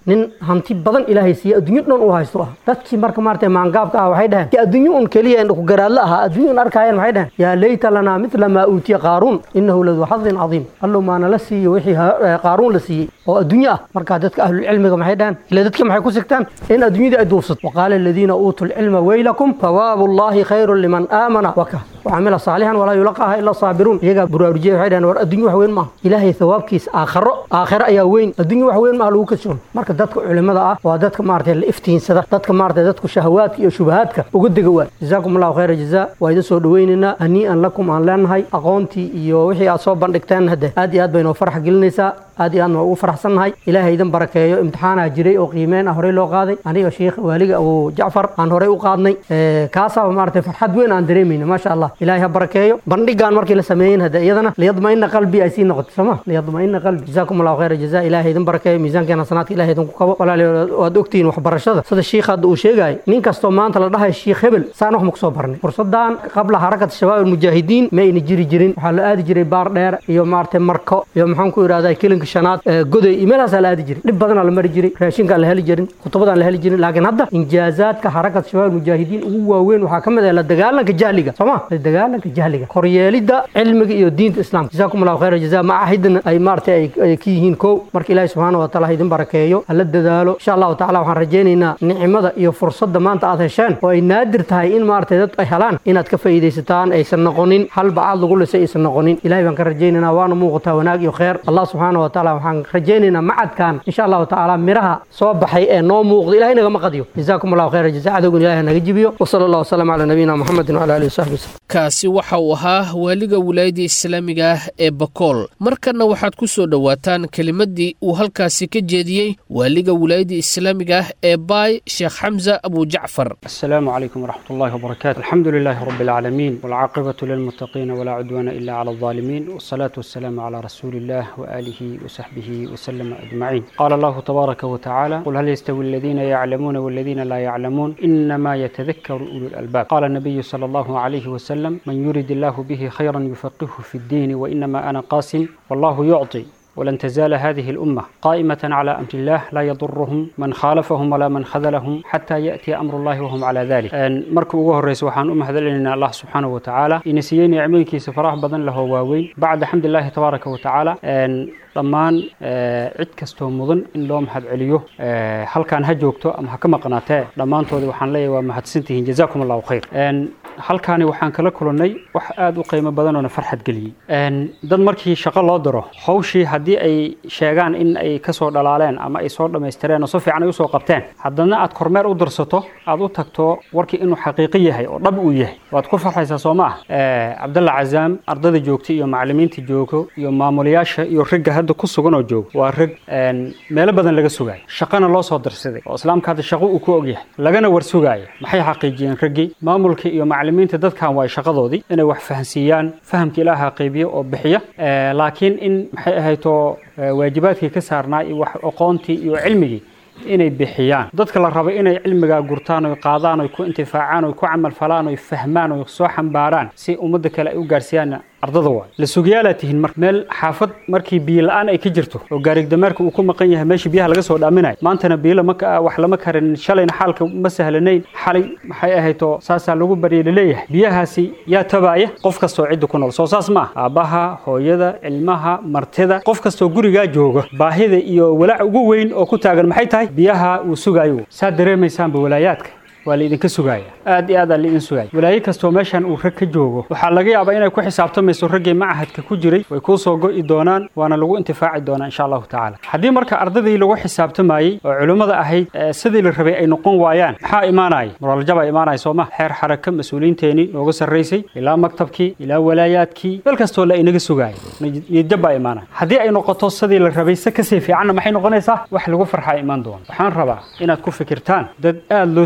nin hanti badan ilaahay siiye adduunyo dhan uu haysto ah dadkii marka maaragtay maangaabka ah waxay dhaheen adduunyo un keliya indhaku garaadla ahaa adduunyo un arkaayeen waxay dhaheen yaa layta lanaa mithla maa uutiya qaaruun innahu laduu xadin cadiim allow maana la siiyo wixii qaaruun la siiyey oo adduunyo ah markaa dadka ahlulcilmiga maxay dhaheen ila dadka maxay ku sigtaan in adduunyadii ay duufsato waqaala aladiina uutuu lcilma weylakum thawaabu llahi khayrun liman aamana waka وعمل صالحا ولا يلقاها الا الصابرون يجا براروجيه waxay dhahan war adduunyo wax weyn ma ilaahay thawaabkiisa aakhiro aakhiro ayaa weyn adduunyo wax weyn ma lagu kasoo marka dadka culimada ah waa dadka maartay la iftiinsada dadka maartay dadku shahawaadka iyo shubahaadka uga dega waa jazaakum allahu khayra jazaa waa idin soo dhaweynaynaa hanii'an lakum aan leenahay aqoontii iyo wixii aad soo bandhigteen hadde aad iyo aad baynu farax gelinaysaa aad iyo aadna ugu faraxsannahay ilaahay idin barakeeyo imtixaanaa jiray oo qiimeen ah horey loo qaaday aniga sheekh waaliga abu jacfar aan horey u qaadnay kaasaaba maaragtay farxad weyn aan dareemayna maasha allah ilaahay ha barakeeyo bandhigaan markii la sameeyeen hadde iyadana liyadmaina qalbi ay sii noqoto sooma liyadmaina qalbi jazaakum allahu khayra jazaa ilaahay idin barakeeyo miisaankeena sanaadka ilaahay idinku kabo walaalayaal waad ogtihiin waxbarashada sida shiikha hadda uu sheegayo nin kastoo maanta la dhahayo shiikh hebel saan wax ma kusoo barnay fursadan qabla harakat shabaab almujaahidiin ma ayna jiri jirin waxaa la aadi jiray baar dheer iyo maaragtay marko iyo maxaan ku idhahdaa kilinka shanaad goday iyo meelahaasaa la aadi jiray dhib badanaa la mari jiray raashinkaan la heli jirin khutubadaan la heli jirin laakiin hadda injaazaadka harakat shabaab almujaahidiin ugu waaweyn waxaa ka mid ah la dagaalanka jahliga sooma la dagaalanka jahliga koryeelidda cilmiga iyo diinta islaamka jazaakum allahu khayra jazaa macahidna ay maaragtay ay ka yihiin kow marka ilaahi subxaana wa taala ha idin barakeeyo hala dadaalo insha allahu tacala waxaan rajaynaynaa nicmada iyo fursadda maanta aad hesheen oo ay naadir tahay in maaragtay dad ay helaan inaad ka faa'iidaysataan aysan noqonin hal bacaad lagu lisay aysan noqonin ilahay baan ka rajaynaynaa waana muuqataa wanaag iyo khayr allah subxaana wa taala waxaan rajaynaynaa macadkan insha allahu tacaala miraha soo baxay ee noo muuqda ilahay nagama qadiyo jazaakum allahu khayra jazaa cadowgan ilahay naga jibiyo wasala allah wasalam calaa nabiyina muxamedin wala alihi wasaxbi wasallam kaasi waxa uu ahaa waaliga wilaayadda islaamiga ah ee bakool markanna waxaad ku soo dhowaataan kelimaddii uu halkaasi ka jeediyey waaliga wilaayadda islaamiga ah ee baay sheekh xamza abu jacfar السلام عليكم ورحمة الله وبركاته الحمد لله رب العالمين والعاقبة للمتقين ولا عدوان إلا على الظالمين والصلاة والسلام على رسول الله وآله وصحبه وسلم أجمعين قال الله تبارك وتعالى قل هل يستوي الذين يعلمون والذين لا يعلمون إنما يتذكر أولو الألباب قال النبي صلى الله عليه وسلم من يرد الله به خيرا يفقهه في الدين وإنما أنا قاسم والله يعطي ولن تزال هذه الأمة قائمة على أمر الله لا يضرهم من خالفهم ولا من خذلهم حتى يأتي أمر الله وهم على ذلك مركب ugu horeysa waxaan u mahadcelinayna allah subxaanahu wa tacaala ina siiyey nicmooyinkiisa farax badan lahoo waaweyn bacda xamdilaahi tabaaraka wa tacaala dhammaan cid kastoo mudan in loo mahadceliyo halkaan ha joogto ama ha ka maqnaatee dhammaantoodii waxaan leeyahay waa mahadsantihiin jazaakum allahu khayr halkaani waxaan kala kulannay wax aad u qiimo badan oona farxad geliyey dad markii shaqo loo diro hawshii haddii ay sheegaan in ay ka soo dhalaaleen ama ay soo dhammaystireen oo si fiican ay usoo qabteen haddana aad kormeer u dirsato aad u tagto warkii inuu xaqiiqi yahay oo dhab uu yahay waad ku farxaysaa soo ma ah cabdalla cazaam ardada joogta iyo macallimiinta joogo iyo maamulayaasha iyo ragga hadda ku sugan oo jooga waa rag meelo badan laga sugayo shaqana loo soo dirsaday oo islaamka hadda shaqo uu ku ogyahay lagana war sugaaya maxay xaqiijiyeen raggii maamulka iyo macallimiinta dadkan waa shaqadoodii inay wax fahansiiyaan fahamka ilaaha qaybiya oo bixiya laakiin in maxay ahayto waajibaadkii ka saarnaa iyo wax aqoontii iyo cilmigii inay bixiyaan dadka la rabo inay cilmigaa gurtaan oy qaadaan oy ku intifaacaan oy ku camal falaan oy fahmaan oy soo xambaaraan si ummadda kale ay u gaarsiiyaan ardada waay la sugayaalaa tihiin mar meel xaafad markii biyo la-aan ay ka jirto oo gaarigdameerka uu ku maqan yahay meeshii biyaha laga soo dhaaminayo maantana biyo lama wax lama karin shalayna xaalka ma sahlanayn xalay maxay ahayto saasaa lagu baryay laleeyahay biyahaasi yaa tabaaya qof kastoo cidda ku nool soo saas ma ah aabbaha hooyada ilmaha martida qof kastoo gurigaa jooga baahida iyo walaac ugu weyn oo ku taagan maxay tahay biyaha uu sugaayo saa dareemaysaanba walaayaadka waa laidinka sugaaya aad iyo aad aa laidin sugaaya walaayo kastoo meeshan uu rag ka joogo waxaa laga yaabaa inay ku xisaabtamayso raggii macahadka ku jiray way kuu soo go'i doonaan waana lagu intifaaci doonaa insha allahu tacaala haddii marka ardadii lagu xisaabtamayey oo culimmada ahayd sidii la rabay ay noqon waayaan maxaa imaanaya moraaljabaa imaanaya sooma xeer xaraka mas-uuliyiinteenii nooga sarraysay ilaa maktabkii ilaa walaayaadkii meel kastoo la inaga sugaaya niyadjab baa imaanaya haddii ay noqoto sidii la rabay se kasii fiicanna maxay noqonaysaa wax lagu farxaa imaan doona waxaan rabaa inaad ku fikirtaan dad aad loo sugaaya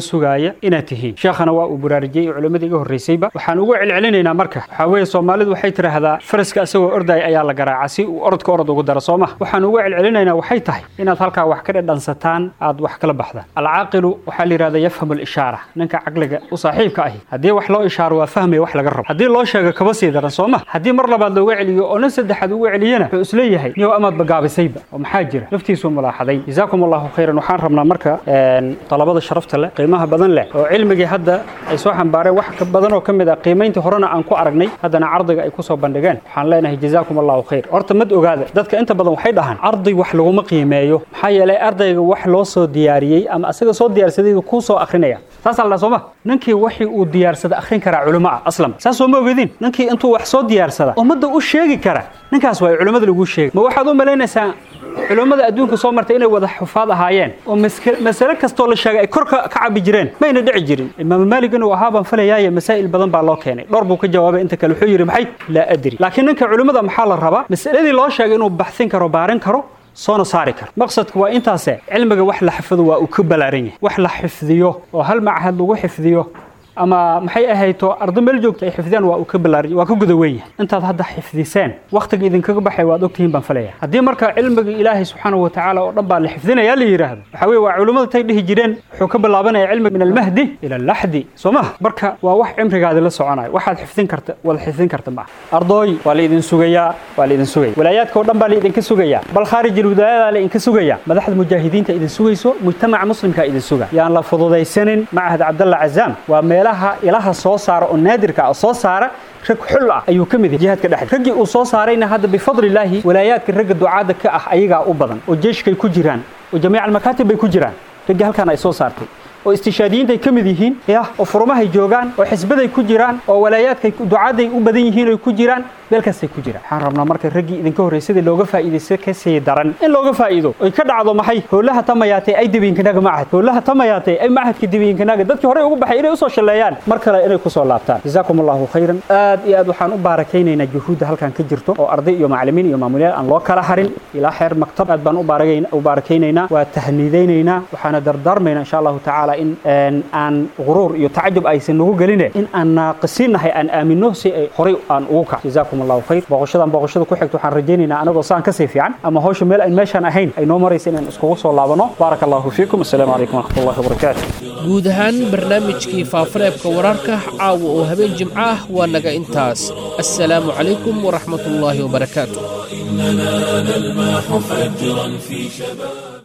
shaqeeya inaad tihiin sheekhana waa uu buraarujiyey iyo culimmadii iga horreysayba waxaan ugu celcelinaynaa marka waxaa weeye soomaalidu waxay tidhaahdaa faraska isagoo ordaya ayaa la garaaca si uu orodka orod ugu daro soo maha waxaan ugu celcelinaynaa waxay tahay inaad halkaa wax ka dhedhansataan aad wax kala baxdaan alcaaqilu waxaa la yidhahda yafhamu alishaara ninka caqliga u saaxiibka ahi haddii wax loo ishaaro waa fahmaya wax laga rabo haddii loo sheego kaba sii daran soo ma haddii mar labaad looga celiyo oo nin saddexaad ugu celiyana wuxuu isleeyahay niyow amaad bagaabisayba oo maxaa jira naftiisuu mulaaxaday jazaakum allahu khayran waxaan rabnaa marka talabada sharafta leh qiimaha badan leh oo cilmigii hadda ay soo xambaareen wax ka badan oo ka mid ah qiimayntii horena aan ku aragnay haddana cardiga ay ku soo bandhigeen waxaan leenahay jazaakum allahu khayr horta mad ogaada dadka inta badan waxay dhahaan arday wax laguma qiimeeyo maxaa yeelay ardayga wax loo soo diyaariyey ama asaga soo diyaarsaday kuu soo akrinaya saasaa la dhaha sooma ninkii wixii uu diyaarsada akhrin karaa culimo ah aslan saas soo ma ogedin ninkii intuu wax soo diyaarsada ummadda u sheegi kara ninkaas waa culimmada lagu sheegay ma waxaad u malaynaysaa culimmada adduunka soo martay inay wada xufaad ahaayeen oo masale kastoo la sheegay ay kor ka cabi jireen mayna dhici jirin imaamu maalig inuu ahaa baan falayaaye masaa'il badan baa loo keenay dhowr buu ka jawaabay inta kale wuxuu yidhi maxay laa adri laakiin ninka culimmada maxaa la rabaa masaladii loo sheegay inuu baxsin karo baarin karo soona saari karo maqsadku waa intaase cilmiga wax la xifdo waa uu ka ballaaran yahay wax la xifdiyo oo hal machad lagu xifdiyo ama maxay ahayto ardo meel joogta ay xifdiyaan waa uu ka ballaaran waa ka guda weyn yahay intaad hadda xifdiseen wakhtiga idinkaga baxay waad ogtihiin baan falaya haddii marka cilmiga ilaahay subxaanahu watacaala oo dhan baa la xifdinayaa la yidhaahdo waxaa weye waa culimmada tay dhihi jireen wuxuu ka bilaabanaya cilmiga min almahdi ila alaxdi soo maha marka waa wax cimrigaadi la soconayo waxaad xifdin karta wada xifdin karta maaha ardooy waa la idin sugayaa waa la idin sugaya walaayaadka oo dhan baa la idinka sugayaa bal khaarij alwilaayadaa la idinka sugaya madaxda mujaahidiinta idin sugayso mujtamaca muslimka idin suga yaan la fududaysanin macahad cabdalla cazaam waa meelaha ilaha soo saara oo naadirka ah soo saara rag xul ah ayuu ka mid yahay jihaadka dhexda raggii uu soo saarayna hadda bifadlilaahi walaayaadka ragga ducaada ka ah ayagaa u badan oo jeeshkay ku jiraan oo jamiica almakaatib bay ku jiraan raggii halkan ay soo saartay oo istishaadiyiinta ay ka mid yihiin ya oo furumahay joogaan oo xisbaday ku jiraan oo walaayaadkay ducaaday u badan yihiin oo ku jiraan meelkaasay ku jiraan waxaan rabnaa marka raggii idinka horraysadii looga faa'iidaysta ka sii daran in looga faa'iido oy ka dhacdo maxay howlaha tamayaatay ay dibiinkanaga macahad howlaha tamayaatay ay macahadka dibiinkanaga dadkii horey ugu baxay inay usoo shalleeyaan mar kale inay kusoo laabtaan jazaakum allahu khayran aad iyo aad waxaan u baarakaynaynaa juhuudda halkan ka jirto oo arday iyo macallimiin iyo maamulyaal aan loo kala harin ilaa xeer maktab aad baan u baarakaynaynaa waa tahniidaynaynaa waxaana dardaarmaynaa insha allahu tacaala in aan guruur iyo tacajub aysan nagu geline in aan naaqisiinnahay aan aamino si ay horay aan ugu kac jazaakum allahu khayr booqashadan booqashada ku xigta waxaan rajaynaynaa anagoo saan kasii fiican ama hawsha meel aan meeshaan ahayn ay noo maraysa inaan iskugu soo laabano baaraka allahu fiikum assalaamu calaykum waraxmatullahi wabarakaatu guud ahaan barnaamijkii faafareebka wararka caawa oo habeen jimco ah waa naga intaas assalaamu calaykum waraxmatullaahi wabarakaatu إننا نلمح فجرا في شباب